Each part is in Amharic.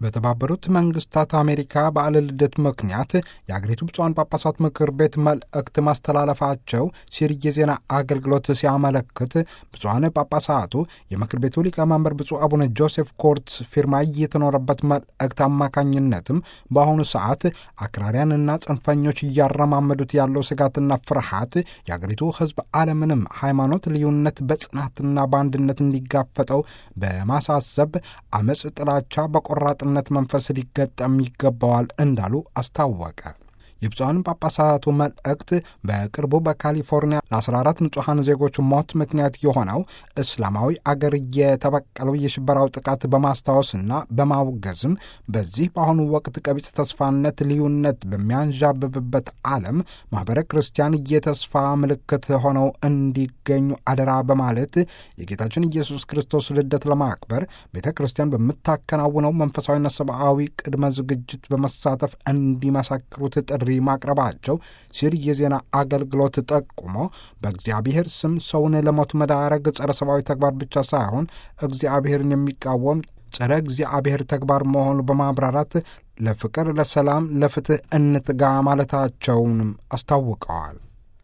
በተባበሩት መንግስታት አሜሪካ በዓለ ልደት ምክንያት የአገሪቱ ብፁዓን ጳጳሳት ምክር ቤት መልእክት ማስተላለፋቸው ሲሪ የዜና አገልግሎት ሲያመለክት ብፁዓን ጳጳሳቱ የምክር ቤቱ ሊቀመንበር ብፁዕ አቡነ ጆሴፍ ኮርትስ ፊርማ የተኖረበት መልእክት አማካኝነትም በአሁኑ ሰዓት አክራሪያንና ጽንፈኞች እያረማመዱት ያለው ስጋትና ፍርሃት የአገሪቱ ሕዝብ አለምንም ሃይማኖት ልዩነት በጽናትና በአንድነት እንዲጋፈጠው በማሳሰብ አመፅ፣ ጥላቻ በቆራጥ ነት መንፈስ ሊገጠም ይገባዋል እንዳሉ አስታወቀ። የብፁዓን ጳጳሳቱ መልእክት በቅርቡ በካሊፎርኒያ ለ14 ንጹሐን ዜጎች ሞት ምክንያት የሆነው እስላማዊ አገር የተበቀለው የሽበራው ጥቃት በማስታወስና በማውገዝም በዚህ በአሁኑ ወቅት ቀቢጽ ተስፋነት፣ ልዩነት በሚያንዣብብበት ዓለም ማኅበረ ክርስቲያን የተስፋ ምልክት ሆነው እንዲገኙ አደራ በማለት የጌታችን ኢየሱስ ክርስቶስ ልደት ለማክበር ቤተ ክርስቲያን በምታከናውነው መንፈሳዊና ሰብአዊ ቅድመ ዝግጅት በመሳተፍ እንዲመሰክሩት ጥሪ ማቅረባቸው ሲል የዜና አገልግሎት ጠቁሞ በእግዚአብሔር ስም ሰውን ለሞት መዳረግ ጸረ ሰብአዊ ተግባር ብቻ ሳይሆን እግዚአብሔርን የሚቃወም ጸረ እግዚአብሔር ተግባር መሆኑ በማብራራት ለፍቅር፣ ለሰላም፣ ለፍትህ እንትጋ ማለታቸውንም አስታውቀዋል።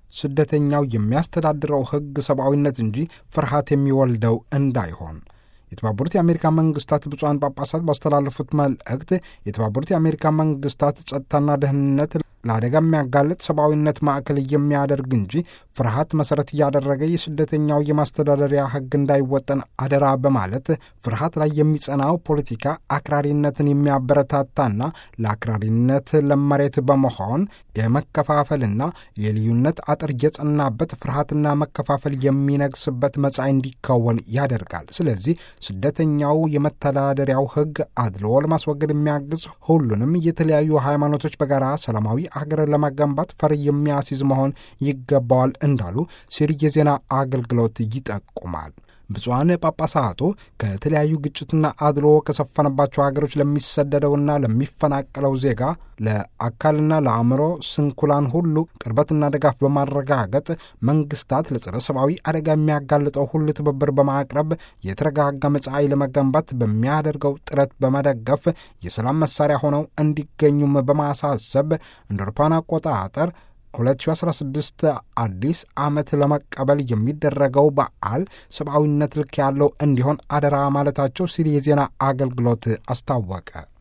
ስደተኛው የሚያስተዳድረው ሕግ ሰብአዊነት እንጂ ፍርሃት የሚወልደው እንዳይሆን የተባበሩት የአሜሪካ መንግስታት ብፁዓን ጳጳሳት ባስተላለፉት መልእክት የተባበሩት የአሜሪካ መንግስታት ጸጥታና ደህንነት ለአደጋ የሚያጋልጥ ሰብአዊነት ማዕከል የሚያደርግ እንጂ ፍርሃት መሰረት እያደረገ የስደተኛው የማስተዳደሪያ ሕግ እንዳይወጠን አደራ በማለት ፍርሃት ላይ የሚጸናው ፖለቲካ አክራሪነትን የሚያበረታታና ለአክራሪነት ለመሬት በመሆን የመከፋፈልና የልዩነት አጥር የጸናበት ፍርሃትና መከፋፈል የሚነግስበት መጻኢ እንዲከወን ያደርጋል። ስለዚህ ስደተኛው የመተዳደሪያው ሕግ አድልዎ ለማስወገድ የሚያግዝ ሁሉንም የተለያዩ ሃይማኖቶች በጋራ ሰላማዊ ሀገር ለመገንባት ፈር የሚያስይዝ መሆን ይገባዋል እንዳሉ ሲሪ የዜና አገልግሎት ይጠቁማል። ብፁዓን ጳጳሳቱ ከተለያዩ ግጭትና አድሎ ከሰፈነባቸው ሀገሮች ለሚሰደደውና ለሚፈናቀለው ዜጋ ለአካልና ለአእምሮ ስንኩላን ሁሉ ቅርበትና ድጋፍ በማረጋገጥ መንግስታት ለጸረ ሰብአዊ አደጋ የሚያጋልጠው ሁሉ ትብብር በማቅረብ የተረጋጋ መጻኢ ለመገንባት በሚያደርገው ጥረት በመደገፍ የሰላም መሳሪያ ሆነው እንዲገኙም በማሳሰብ እንደ አውሮፓውያን አቆጣጠር 2016 አዲስ ዓመት ለመቀበል የሚደረገው በዓል ሰብአዊነት ልክ ያለው እንዲሆን አደራ ማለታቸው ሲል የዜና አገልግሎት አስታወቀ።